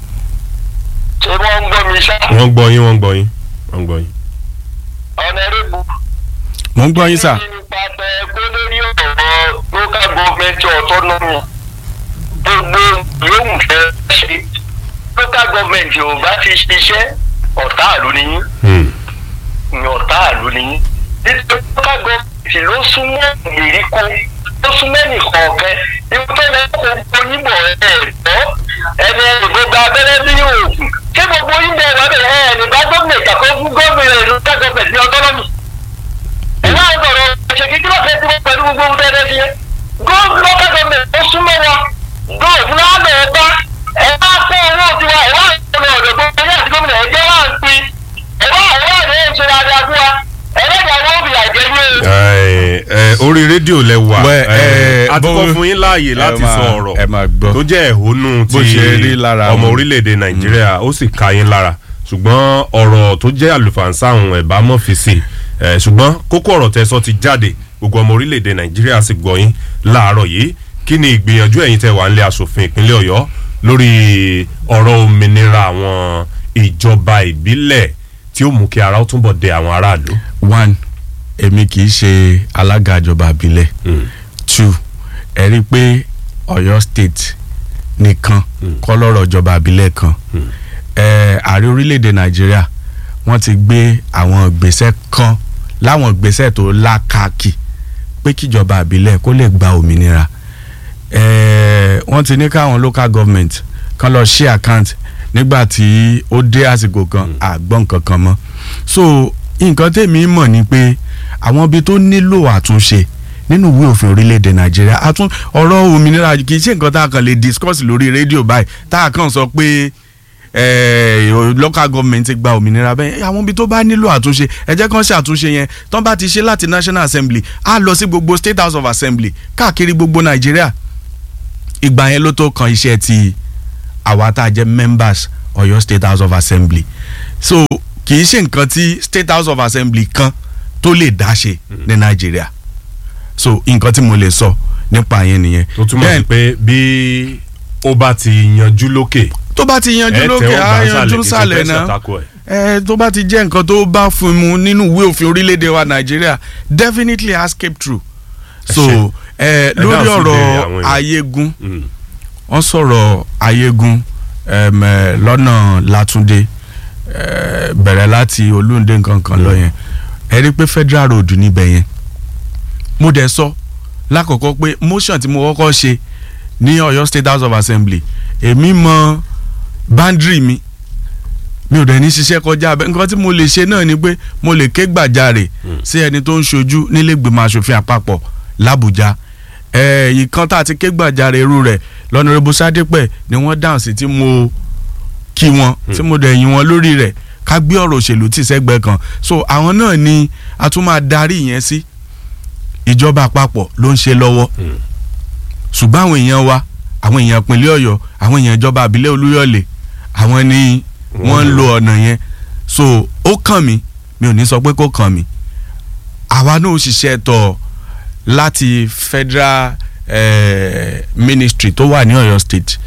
S10: ṣé wọ́n ń gbọ́ mi ṣá.
S4: wọ́n gbọ́ yín wọ́n gbọ́ yín wọ́n gbọ́ yín.
S10: ọ̀nà erébù.
S5: mo ń gbọ́ yín sà.
S10: nípa tẹ kó lórí ọ̀rọ̀ local government autonomy gbogbo yóò fẹ́ ṣe local government ò bá ti ṣiṣẹ́ ọ̀tá àlù nìyí
S4: Mm.
S10: ní ọ̀tá àlù nìyí nítorí local government ló súnmọ́ ìgbèríko ló súnmọ́ nìkọ̀ọ̀kẹ́ ibi tó lẹ́ kó oníbọ̀ ẹ̀ tọ́ ẹni ìgbógba abẹ́rẹ́ bí oògùn ṣé gbogbo oníbọ̀ ẹ̀ wábẹ̀ ẹ̀ nígbà gómìnà ìjàkọ́ fún gómìnà local government ní autonomy ẹ máa ń sọ̀rọ̀ ṣe kíkí lọ́sẹ̀ tí wọ́n pẹ̀lú gbogbo ohun tẹ́lẹ̀ sí yẹn gómìnà local government ó súnmọ́ wa gómìnà àná ọba ẹ máa kó owó tiwa ẹ máa ń sọ̀rọ̀ ọ̀dọ̀ gbogbo ẹ̀yà àti gómìnà ẹ̀jẹ̀ wà ń pin ẹ máa ẹ máa ní ṣe dáadáa fún wa ẹlẹ́dàá wọn ò fìyà jẹ ní o.
S4: ẹ ẹ orí rédíò lẹ wà
S5: Bẹ́ẹ̀,
S4: ẹ
S5: ẹ,
S4: a ti kọ́
S5: bó-
S4: fún yín láàyè láti
S5: ẹ máa-
S4: sọ ọ̀rọ̀
S5: ẹ máa gbọ́.
S4: tó jẹ́ ẹ̀hónú
S5: Bó
S4: ti
S5: ṣe rí lára
S4: ọmọ
S5: wọn.
S4: orílẹ̀-èdè nàìjíríà ó sì ka yín lára ṣùgbọ́n ọ̀rọ̀ tó jẹ́ àlùfànṣá àwọn ẹ̀bá mọ̀ fi sí ẹ̀ ṣùgbọ́n kókó ọ̀rọ̀ tẹ́sọ ti jáde gbogbo ọmọ orílẹ̀-èdè nàìjíríà sì gbọ́ yín láàárọ̀ yìí kí ni ìgbìyànjú ẹ̀yin tẹ́ wà ń lé asòfin ìpínlẹ̀ ọ̀yọ́ lórí ọ̀rọ̀ òmìnira àwọn ìjọba ìbílẹ̀ tí ó mú kí ara ó túnbọ̀ dé àwọn aráàlú.
S5: one èmi kì í ṣe alága ìjọba àbílẹ̀ two ẹ rí i pé ọ̀yọ́ state nìkan kọ́ lọ́rọ̀ ìjọba àbílẹ̀ kan ẹ ààrẹ orílẹ̀-èdè nàìjíríà wọ́n ti gbé àwọn ìgbésẹ̀ kan láwọn ìgbésẹ̀ tó lákàkì pé kíjọba àbílẹ̀ kó lè gba òmìnira ẹ wọ́n ti ní káwọn local government kan lọ ṣí account nígbà tí ó dé àsìkò kan àgbọ̀n kankan mọ́ so nǹkan tèmi mọ̀ ni pé àwọn ibi tó nílò àtúnṣe nínú ìwé òfin orílẹ̀-èdè nàìjíríà àtún ọ̀rọ̀ òmìnira kì í ṣe nǹkan tá a kàn lè discuss lórí rédíò báyìí tá a kàn sọ pé eh, local government ti gba òmìnira bẹ́ẹ̀ àwọn ibi tó bá nílò àtúnṣe ẹ jẹ́ kán ṣe àtúnṣe yẹn tán bá ti ṣe láti national assembly á lọ sí gbogbo state house of assembly káàkiri gbogbo nàìjíríà ìgbà yẹn ló tó kan iṣẹ́ ti àwa tá a jẹ́ members ọ̀yọ́ state house of assembly so kì í ṣe nǹkan tí state house of assembly kan tó lè dá ṣe ní nàìjíríà so nǹkan tí mo lè sọ nípa yẹn nìyẹn.
S4: tó túmọ̀ sí pé bí ó bá ti yanjú lókè
S5: tó bá ti yanjú lókè á yanjú sàlẹ̀ náà ẹ tó bá ti jẹ́ nǹkan tó bá fún mu nínú ìwé òfin orílẹ̀-èdè wa nàìjíríà definitely escape through so ẹ lórí ọ̀rọ̀ ayégun wọ́n sọ̀rọ̀ ayégun um, eh, lọ́nà látúndé eh, bẹ̀rẹ̀ láti olóńdé nkankan lọ yẹn ẹ rí i pé federal road níbẹ̀ yẹn mo dẹ̀ sọ lákọ̀ọ́kọ́ pé motion tí mo kọ́kọ́ ṣe ní ọ̀yọ́ state house of assembly èmi mọ boundary mi mi ò dẹ̀ ní ṣiṣẹ́ kọjá abẹ́ nǹkan tí mo lè ṣe náà ni pé mo lè ké gbàjarè sí ẹni tó ń ṣojú nílẹ̀gbìmọ̀ asòfin àpapọ̀ làbújá ẹ̀ẹ́dì kan tá a ti ké gbàjarè irú rẹ̀ lọ́nàrẹ́bù sádépẹ̀ ni wọ́n dáhùn sí tí mo kí wọn tí mo dẹ̀ yìn wọn lórí rẹ̀ ká gbé ọ̀rọ̀ òṣèlú tì sẹ́gbẹ́ kan so àwọn náà ni a tún máa darí yẹn sí ìjọba àpapọ̀ ló ń ṣe lọ́wọ́ ṣùgbọ́n àwọn èèyàn wa àwọn èèyàn ìpínlẹ̀ ọ̀yọ́ àwọn èèyàn ìjọba àbílẹ̀ olúyọ̀lé àwọn ni wọ́n ń lo ọ̀nà yẹn so ó kàn mí mi ò ní sọ pé kó kàn mí àwa náà ó ṣiṣẹ́ tọ̀ láti federal eh, ministry tó wà ní ọ̀yọ́ state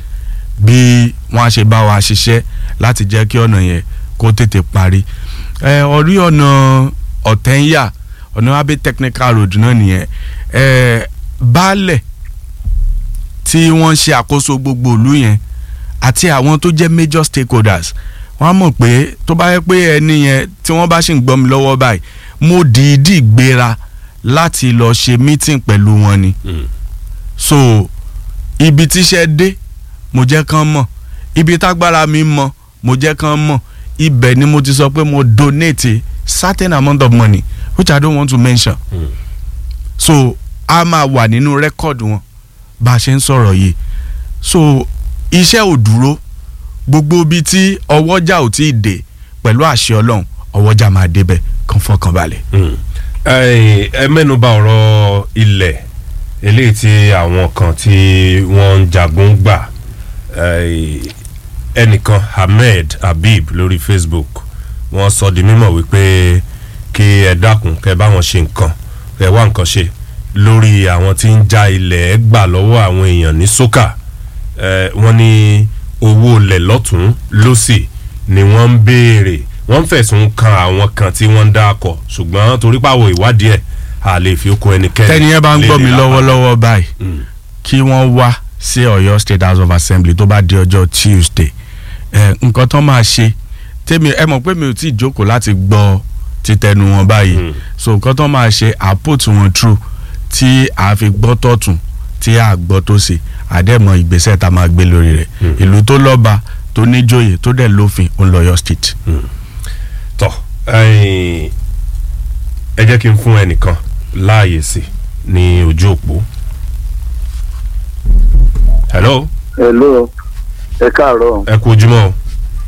S5: bí wọ́n á ṣe bá wa ṣiṣẹ́ láti jẹ́ kí ọ̀nà yẹn kó tètè parí eh, orí ọ̀nà ọ̀tẹ́ńyà ọ̀nà abẹ́ technical road náà nìyẹn eh, baálẹ̀ tí wọ́n ń ṣe àkóso gbogbo ìlú yẹn àti àwọn tó jẹ́ major stakeholders wọ́n á mọ̀ pé tó bá yẹ pé ẹni yẹn tí wọ́n bá ṣì ń gbọ́ mi lọ́wọ́ báyìí mo dìídì gbéra láti lọ ṣe meeting pẹ̀lú wọn ni so ibi tíṣẹ́ dé mo jẹ́ kán mọ̀ ibi tágbára mi mọ̀ mo jẹ́ kán mọ̀ ibẹ̀ ni mo ti sọ pé mo donate certain amount of money which I don't want to mention mm. so a máa wà nínú rẹ́kọ̀dù wọn bá a ṣe ń sọ̀rọ̀ yìí so iṣẹ́ ò dúró gbogbo ibi tí ọwọ́jà ò tí ì dé pẹ̀lú àṣẹ ọlọ́run ọwọ́jà máa débẹ̀ kàn fọkàn balẹ̀.
S4: ẹ mẹ́nuba ọ̀rọ̀ ilẹ̀ eléyìí tí àwọn kan tí wọ́n ń jagun gbà ẹnìkan Ahmed Habib lórí Facebook wọ́n sọ di mímọ̀ wípé kí ẹ dákun kẹ bá wọn ṣe nǹkan kẹ wá nǹkan ṣe lórí àwọn tí ń já ilẹ̀ gbà lọ́wọ́ àwọn èèyàn ní sókà Eh, wọ́n ní owó ilẹ̀ lọ́tún lọ́sì ni wọ́n ń béèrè wọ́n ń fẹ̀sùn kan àwọn kan tí wọ́n ń dá akọ ṣùgbọ́n torí pàwọ̀ ìwádìí ẹ̀ a lè fi okun ẹnikẹ́ni.
S5: tẹ́ni yẹn bá ń gbọ́ mi
S4: lè lè lápá.
S5: lọ́wọ́lọ́wọ́ báyìí kí wọ́n wá sí ọ̀yọ́ state house of assembly tó bá di ọjọ́ tuesday ẹ̀ nǹkan tán máa ṣe tèmi ẹ mọ̀ pé mi ò tí ì jókòó láti gbọ́ títẹnu wọn báyìí so nǹkan tán máa ṣe à put wọn through tí a fi gbọ́ tọ̀tún tí a gbọ́ tó ṣe àdẹ́mọ̀ ìgbésẹ̀ tá a máa gbé lórí rẹ̀ ìlú tó lọ́ba tó níjòyè tó dẹ̀ lófin òun lọ́yọ́ state.
S4: tọ ẹ̀yin, ẹ jẹ́ kí n fún ẹnìkan láàyè sí ní ojú òpó. hello
S11: hello ẹ káàárọ̀
S4: ẹ kú ojúmọ́ o.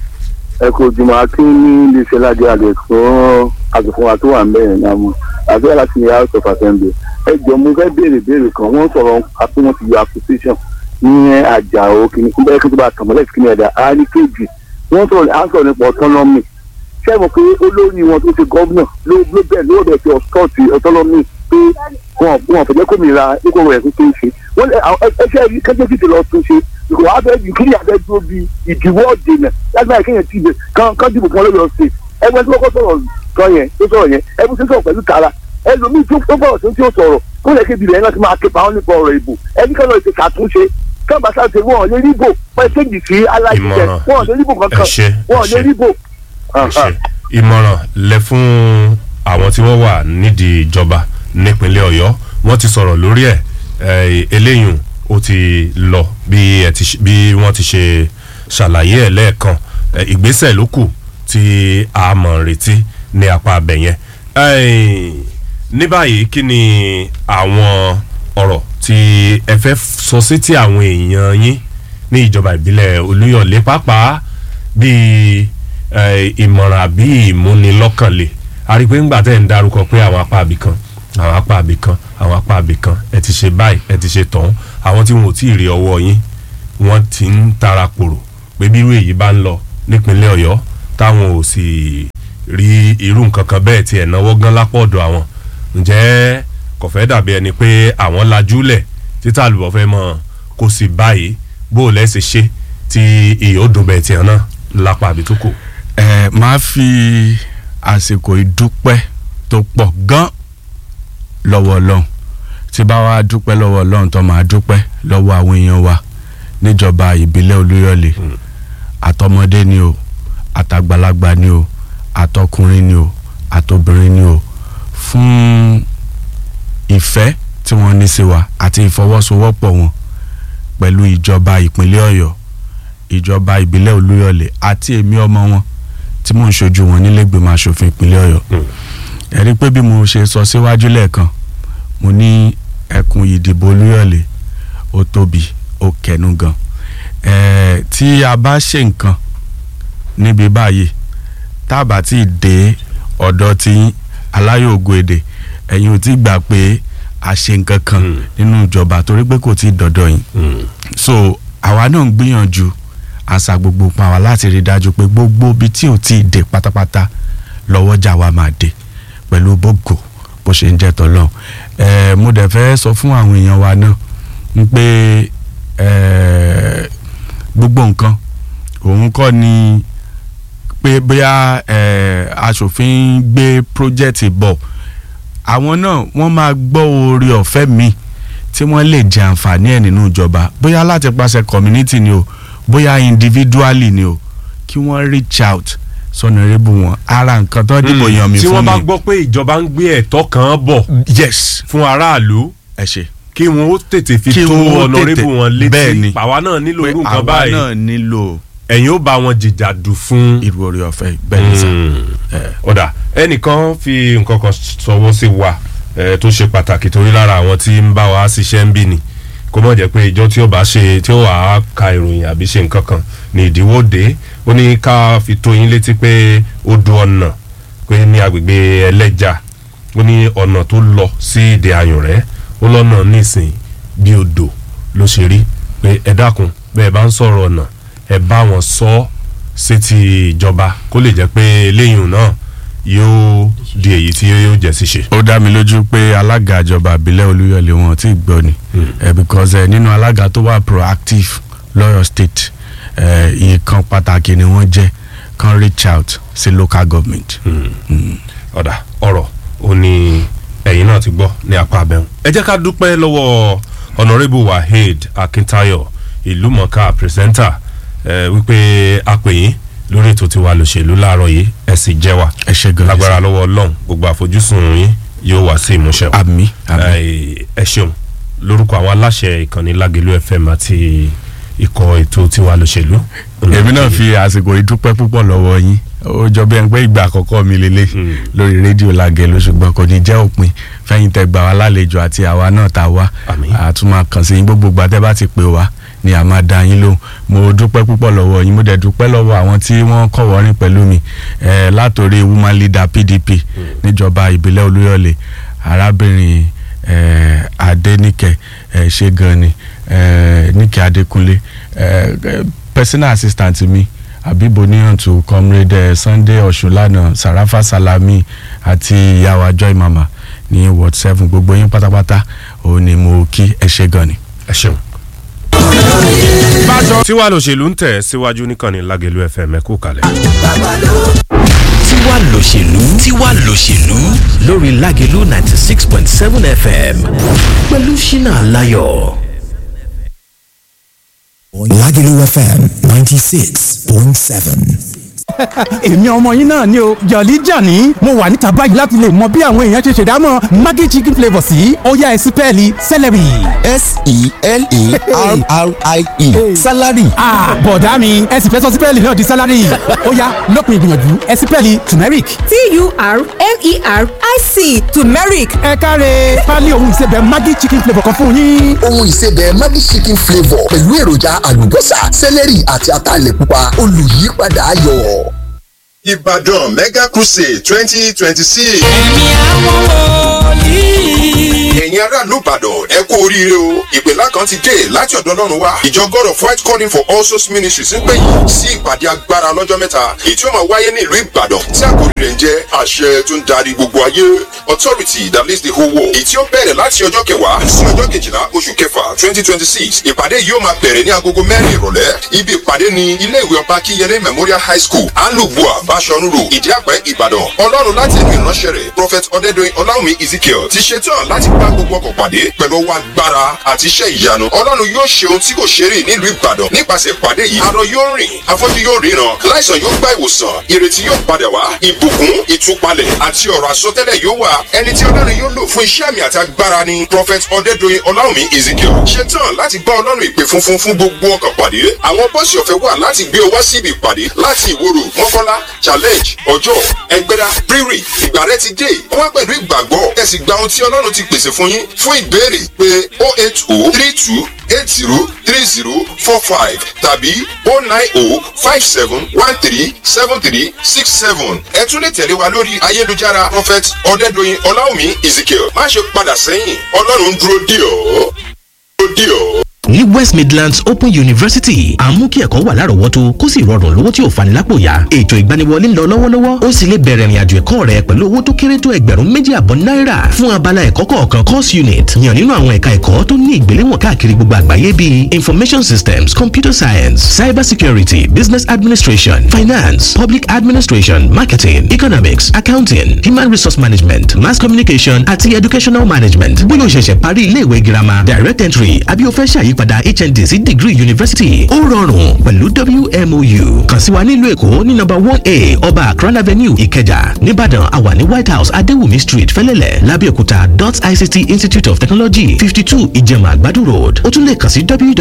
S11: ẹ kò jùmọ̀ akín ní iléeṣẹ́ ládé àgbẹ̀ fún àgùnfún wa tó wà mẹ́rin náà mọ̀ àbí láti ní house of assembly ẹ jọ mo fẹ́ béèrè béèrè kan wọ́n sọ̀rọ̀ àpé wọ́n ti yọ acquisition ní àjàó kìíní fún bẹ́ẹ̀ kí tó bá tàn mọ́lẹ̀ kìíní ẹ̀dá á ní kejì wọ́n sọ̀rọ̀ à ń sọ̀rọ̀ nípa autonomy ṣé ẹ mọ̀ pé olórí wọn tó ṣe gómìnà ló ló bẹ̀ ló bẹ̀ fi ọ̀sọ́ọ̀tì autonomy pé wọn wọn fẹ̀jẹ̀ kómìnira nípa ọ̀rọ̀ ẹ̀kú tó ń ṣe wọ́n lé àwọn ẹṣẹ́ rí kẹ́jẹ́ sì ti lọ tún ṣe ìkò abẹ́jú kí ni abẹ́jú bí ìdíwọ́ dènà láti máa kéèyàn tì bẹ̀ kán kán dìbò fún ọlọ́yọ̀ ṣe ẹgbẹ́ tí wọ́n kọ́ sọ̀rọ̀ kan yẹn tó sọ̀rọ̀ yẹn ẹgbẹ́ tí ó sọ̀rọ̀ pẹ̀lú tara ẹlòmíì tó tó bọ̀rọ̀ tó tí ó sọ̀rọ̀ kó lè kébi rẹ̀ náà ti máa képa wọn nípa ọ̀rọ̀ ìbò ẹni kan náà ti ṣàtúnṣe káàbà sáà wọn lè ríbò pẹ́ séjì sí aláìsíṣẹ́
S4: Ìmọ̀ràn.
S11: wọn lè ríbò kankan
S4: Ẹ ṣé, ẹ
S11: wọn lè
S4: ṣé.
S11: ríbò.
S4: Ẹ ṣé. ìmọ̀ràn lẹ fún àwọn tí wọ́n wà nídìí ìjọba nípínlẹ̀ ọ̀yọ́ wọ́n ti sọ̀rọ̀ lórí ẹ̀ eh, eléyìí ó ti lọ bí ẹ ti ṣe- bí wọ́n ti ṣe ṣàlàyé ẹ̀ lẹ́ẹ̀kan Eh, ìgbésẹ̀ ló kù tí a mọ̀ ń retí ní apá abẹ yẹn Eh, ní báyìí kí ni àwọn ọ̀rọ̀ tí ẹ fẹ́ sọ sí ti àwọn èèyàn yín ní ìjọba ìbílẹ̀ olúyọ̀lé pàápàá bíi eh, ìmọ̀ràn àbí ìmúnilọ́kànlé a rí i pé ńgbà tẹ́ ń darúkọ pé àwọn apá àbí kan àwọn apá àbí kan àwọn apá àbí kan ẹ ti ṣe báyìí ẹ ti ṣe tọ̀hún àwọn tí wọn ò tí ì rí ọwọ́ yín wọ́n ti ń tara pòrò pé bí irú èyí bá ń lọ nípínlẹ̀ ọ̀yọ́ táwọn ò sì rí irú nǹkan kan bẹ́ẹ̀ tiẹ̀ náwó gán lápò ọ̀dọ̀ àwọn ǹjẹ́ kò fẹ́ dàbí ẹni pé àwọn lajúlẹ̀ títà àlùbọ̀ fẹ́ mọ̀ kó sì báyìí bó o lẹ́sẹ̀ ṣe tí ìyó dùn bẹ́ẹ̀ tiẹ̀ náà lápá àbí tó kù.
S5: ẹ máa fi àsìkò ìdúpẹ́ tó pọ̀ gan lọ́wọ́ ọlọ́run tí bá wàá dúpẹ́ lọ́wọ́ ọlọ́run tó máa dúpẹ́ lọ́wọ́ àwọn èèyàn wa níjọba ìbílẹ̀ olúyọ̀lé àtọmọdé ni o àtàgbàlagbà ni o àtọkùnrin ni o àtobìnrin ni o fún ìfẹ́ tí wọ́n ní sí wa àti ìfọwọ́sowọ́pọ̀ wọn pẹ̀lú ìjọba ìpínlẹ̀ ọ̀yọ́ ìjọba ìbílẹ̀ olúyọ̀lé àti èmi ọmọ wọn tí mò ń ṣojú wọn nílẹ̀gbẹ̀mọ asòfin ìpínlẹ̀ ọ̀yọ́ ẹ rí i pé bí mo ṣe sọ síwájú lẹ́ẹ̀kan mo ní ẹkùn ìdìbò olúyọ̀lé ó tóbi ó kẹnu gan ẹ̀ẹ́ tí a bá ṣe nǹkan níbi báyìí tá a bá tí ì dé ọ̀dọ̀ tí aláyọ̀ ògo èdè ẹ̀yin ò tí gbà pé a ṣe nǹkan kan nínú ìjọba torí pé kò tí ì dọ̀dọ̀ yín so àwa náà ń gbìyànjú àṣà gbogbo pa wá láti rí i dájú pé gbogbo ibi tí ò tí ì dé pátápátá lọ́wọ́jà wa máa dé pẹ̀lú bógo bó ṣe ń jẹ́ tọ́lọ́ ẹ̀ mo dẹ̀ fẹ́ sọ fún àwọn èèyàn wa náà ń pé ẹ̀ gbogbo nǹkan òun kọ́ ni pé bóyá ẹ̀ aṣòfin gbé project bọ̀ àwọn náà wọ́n máa gbọ́ oore ọ̀fẹ́ mi tí wọ́n lè jẹ àǹfààní ẹ̀ nínú ìjọba bóyá láti pàṣẹ community ni o bóyá individually ni o kí wọ́n reach out sọnàrẹ́bù wọn ara nǹkan tó dìbò yan mi
S4: tí
S5: fún
S4: wọ́n
S5: mi.
S4: bá gbọ́ pé ìjọba ń gbé ẹ̀tọ́ kan bọ̀
S5: yes
S4: fún aráàlú
S5: ẹ ṣe
S4: kí wọn ó tètè fi
S5: Kí
S4: tó
S5: wọn ó
S4: ọ̀nàrẹ́bù
S5: tètè-
S4: wọn
S5: bẹ́ẹ̀ ni.
S4: létí pàwa náà nílò
S5: pé
S4: irú nǹkan
S5: àwa
S4: báyìí
S5: náà nílò
S4: ẹ̀yin ó bá wọn jìjàdù fún.
S5: irú orí ọ̀fẹ́ bẹ́ẹ̀ ni sà.
S4: ọ̀dà ẹnìkan fi nǹkan kan sọwọ́ sí wa eh, tó ṣe pàtàkì torí lára àwọn tí ń bá wa ṣiṣẹ́ ń bì ní kó mọ̀ jẹ́ pé ìjọ tí ó bá ṣe tí ó wà á ka ìròyìn àbí ṣe nǹkan kan ní ìdíwọ́ dé ó ní ká fi tó yín létí pé ó du ọ̀nà pé ní agbègbè ẹlẹ́jà ó ní ọ̀nà tó lọ sí ìdè ayùnrẹ́ ó lọ́nà nísìn bí odò ló ṣe rí pé ẹ dákun bẹ́ẹ̀ bá ń sọ̀rọ̀ ọ̀nà ẹ bá wọn sọ ọ́ sí ti ìjọba kó lè jẹ́ pé eléyìí náà yóò di èyí tí yóò jẹ́ ṣíṣe.
S5: ó dá mi lójú pé alága ìjọba àbílẹ̀ olúyọ̀lé wọn ti gbọ́ ni Eh, because eh, nínú alága tó wà proactive lọ́yọ̀ state eh, ìkan pàtàkì ni wọ́n jẹ́ kan reach out sí local government.
S4: ọ̀dà ọ̀rọ̀ ó ní ẹ̀yin náà ti gbọ́ ní apá abẹ́hùn. ẹ jẹ́ ká dúpẹ́ lọ́wọ́ honourable waheed akintayo ìlúmọ̀ọ́ká pírẹsẹ́ńtà ẹ, wípé a pè yín lórí ètò tiwa lòṣèlú láàárọ̀ yìí ẹ sì jẹ́ wa
S5: ẹ ṣe gan
S4: lágbára lọ́wọ́ ọlọ́run gbogbo àfojúsùn yín yóò wá sí ìmúṣẹ.
S5: àmì àmì
S4: ẹ ẹ ṣeun lórúkọ àwọn aláṣẹ ìkànnì lágẹlú fm àti ikọ̀ ètò tiwa lòṣèlú.
S5: èmi náà fi àsìkò ìdúpẹ́ púpọ̀ lọ́wọ́ yín ó jọ bí ẹni pé ìgbà àkọ́kọ́ mi lélẹ̀ lórí rédíò làgẹ̀lú ṣùgbọ́n kò ní jẹ́ òpin fẹ́yìn tẹ gbà wá lálejò àti àwa náà tá a wá
S4: Àmín.
S5: àtúmọ̀ kàn sí yín gbogbo gbàtẹ́ bá ti pè wá ni a máa da yín lóhùn mo dúpẹ́ púpọ̀ lọ́wọ́ yín mo dẹ̀ dúpẹ́ lọ́wọ́ àwọn tí wọ́n kọ̀wọ́rìn pẹ̀lú mi eh, látòrí woman leader pdp níjọba ìbílẹ̀ olúyọ̀lé arábìnrin eh, adéníkẹ́ eh, ṣé gan ni eh, níkẹ́ adékúnlé eh, eh, personal assistant mi abibo níyàntú comrade eh, sunday ọ̀ṣunlànà sarafa salami àti ìyàwó joy mama ní ward seven gbogbo yín pátápátá òun ni mo kí ẹ ṣé gan ni.
S4: ẹ ṣeun. tiwa lòṣèlú ń tẹ̀ síwájú níkànnì lágẹlú fm ẹ kú kalẹ̀.
S3: tiwa lòṣèlú tiwa lòṣèlú lórí lágẹlú ninety six point seven fm pẹ̀lú ṣínà aláyọ̀.
S1: Lagelu FM 96.7.
S12: èmi ọmọ yín náà ni o jọ̀lí jàní mo wà níta báyìí láti lè mọ bí àwọn èèyàn ṣe ṣèdámọ̀ maggi chicken flavour sí ọ̀yá ẹ̀sìn pẹ́ẹ́lí celery.
S1: S-E-L-A-R-R-I-E. Salary.
S12: Ah, bọ̀dá mi ẹ sì fẹ́ sọ sípẹ́ẹ̀lì náà di sálárì ọ̀yá lópin ìgbìyànjú ẹ sípẹ́ẹ̀lì turmeric.
S13: t-u-r-m-e-r-i-c turmeric
S12: ẹ káre pálí ohun ìsebẹ̀ maggi chicken flavour kan fún yín.
S14: ohun ìsebẹ̀ Maggi chicken flavour pẹ̀lú èròjà àlùbọ́sà sẹ́lẹ̀rì àti ataalẹ̀ pupa olùyípadà ayọ̀.
S15: Ìbàdàn Mega Crusade twenty twenty six.
S2: ẹ̀mí àwọn wòlíì.
S15: Ẹ̀yin aráàlú Ìbàdàn ẹ kú oríire o. Ìpèlá kan ti dé láti ọ̀dọ̀ Ọlọ́run wá. Ìjọ God of White Calling for All Souls Ministries ń pè yín sí ìpàdé agbára lọ́jọ́ mẹ́ta. Èyí tí ó máa wáyé ní ìlú Ìbàdàn tí àkòrí rẹ̀ ń jẹ́ àṣẹ tó ń darí gbogbo ayé. Authority that leads the whole world. Èyí tí ó bẹ̀rẹ̀ láti ọjọ́ kẹwàá sí ọjọ́ kejìlá oṣù kẹfà twenty twenty six. Ìpàdé yìí ó máa bẹ̀rẹ̀ ní agogo mẹ́rin ìrọ̀lẹ́. Ibi ìpàdé ni ilé ìwé ọba Kíyẹlé Memorial High School, Alubua, Bashorun Road, Ìdíàpẹ́, Ìbàdàn. Ọlọ́run láti ẹnu ìránṣẹ́ rẹ̀, Prophet Ọdẹ́dọ̀yìn Ọláwùmí Ezekiel ti ṣetán láti bá gbogbo ọkọ̀ pàdé pẹ̀lú ọwọ́ agbára àti iṣẹ́ ìyanu. Ọlọ́run yóò ṣe ohun tí kò ṣe rí nílùú Ìbàdàn nípasẹ̀ ìpàdé yìí. Arọ yóò rìn, afọ́jú yóò ríran, láìsàn yóò gba ìwòsàn, ìrètí yóò padà wá, ìbùkún, ìtúpalẹ̀ àti ọ̀rọ̀ àsọtẹ́lẹ̀ yóò wà. Ẹni tí Ọlọ́run yóò lò fún iṣẹ́ àmì àti agbára ni Prophet Ọdẹ́dọ̀yìn Ọláwùmí Ezekiel. Ṣetán láti bá Ọlọ́run ìpè funfun fún gbogbo ọkọ̀ pàdé. Àwọn bọ́ọ̀sì ọ̀fẹ́ wà láti gbé ọ wá síbi ìpàdé láti ìwòrò mọ́kànlá challenge ọjọ́ ẹgbẹ́dá rírì ìgbà rẹ ti dé wá pẹ̀lú ìgbàgbọ́ ẹ sì gba ohun tí ọlọ́run ti pèsè fún yín fún ìbéèrè pé o eight o three two eight zero three zero four five tàbí o nine o five seven one three seven three six seven ẹ tún lè tẹ̀lé wa lórí ayélujára prophet ọ̀dẹ́dọ̀yìn ọláwùmí ezekiel má ṣe padà sẹ́yìn ọlọ́run ń dúró dì ọ́ dúró dì ọ́.
S3: ní west midlands open university à ń mú kí ẹ̀kọ́ wà lárọ̀ọ́wọ́tó kó sì rọrùn lówó tí ò fani lápò yá ètò ìgbaniwọlé ń lọ lọ́wọ́lọ́wọ́ ó sì lè bẹ̀rẹ̀ ìrìnàjò ẹ̀kọ́ rẹ pẹ̀lú owó tó kéré tó ẹgbẹ̀rún méjì àbọ̀ náírà fún abala ẹ̀kọ́ kọ̀ọ̀kan course unit yàn nínú àwọn ẹ̀ka ẹ̀kọ́ tó ní ìgbéléwọ̀n káàkiri gbogbo àgbáyé bíi information systems computer science cyber security business administration finance public administration marketing economics accounting human resource management mass communication àti educational management bóyá o ṣẹ̀ṣẹ̀ parí iléèwé girama direct entry àbí o fẹ́ ṣàyípadà hnd sí degree university ó rọrùn pẹ̀lú wmou kàn sí wa nílùú èkó ní number one a ọba akran avenue ìkẹjà nìbàdàn àwa ní white house adéwùmí street fẹlẹ́lẹ̀ lábẹ́òkúta dot ict institute of technology fifty two ìjẹ̀mà àgbàdo road ó tún lè kàn sí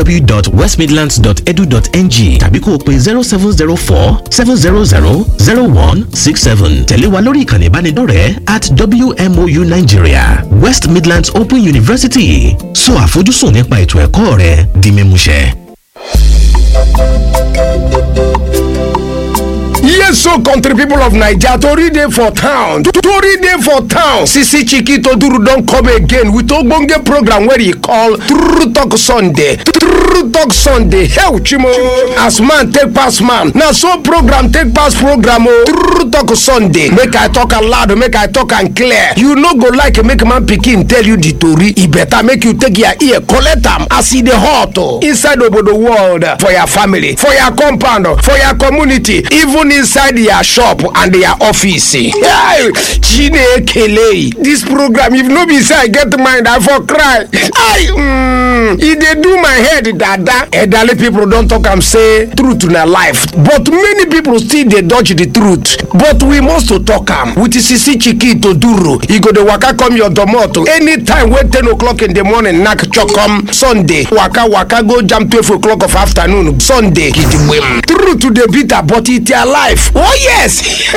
S3: www.westmidlands.edu.ng tàbí kó o pe zero seven zero four seven zero zero zero one six seven tẹ̀lé wa lórí ìkànnì ìbánidọ́rẹ̀ẹ́ at wmou nigeria west midlands open university sọ àfojúsùn nípa ètò ẹ̀kọ́ rẹ di mímúṣẹ.
S13: yes so country people of naija tori dey for town tori dey for town sisi chiki toduru don come again with ogbonge program wey e call true talk sunday true talk sunday hell chimo as man take pass man na so program take pass program o true talk sunday make i talk am loud make i talk am clear you no go like make man pikin tell you the tori e better make you take your ear collect am as e dey hot o inside obodo world for your family for your compound for your community even inside your shop and your office hey chinekele this program if no be say i get mind i for cry i mm, e dey do my head dada elderly people don talk am say truth na life but many people still dey dodge the truth but we must to talk am with sisi chiki toduro e go dey waka come your domot anytime wey ten o'clock in the morning knack chokom sunday waka waka go jam twelve o'clock of afternoon sunday gidigbem truth dey bitter but e their life oh yes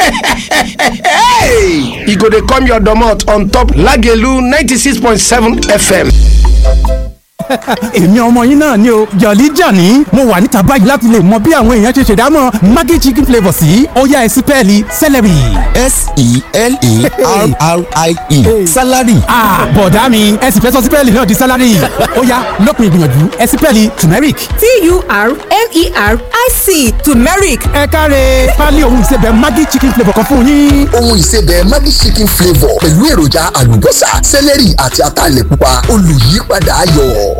S13: hey! e go dey come your domot on top lagelu ninety six point seven fm.
S12: èmi ọmọ yín náà ni o jọ̀lí jàní mo wà níta báyìí láti lè mọ bí àwọn èèyàn ṣe ṣèdámọ̀ maggi chicken flavour sí ọ̀yá ẹ̀sìn pẹ́ẹ́lí celery.
S1: s-e-l-a-r-r-i-e salary.
S12: bọ̀dá mi ẹ̀sìn fẹ́ sọ sí pẹ́ẹ́lí náà di salary ọ̀yá lópin ìgbìyànjú ẹ̀sìn pẹ́ẹ́lí turmeric.
S16: t-u-r-m-e-r-i-c turmeric.
S12: ẹ káre pálí ohun ìsebẹ̀ maggi chicken flavour kan fún yín.
S14: ohun ìsebẹ̀ maggi chicken flavour pẹ̀lú èròjà àlùbọ́sà sẹ́lẹ̀rì àti ataalẹ̀ pupa olùyípadà ayọ̀.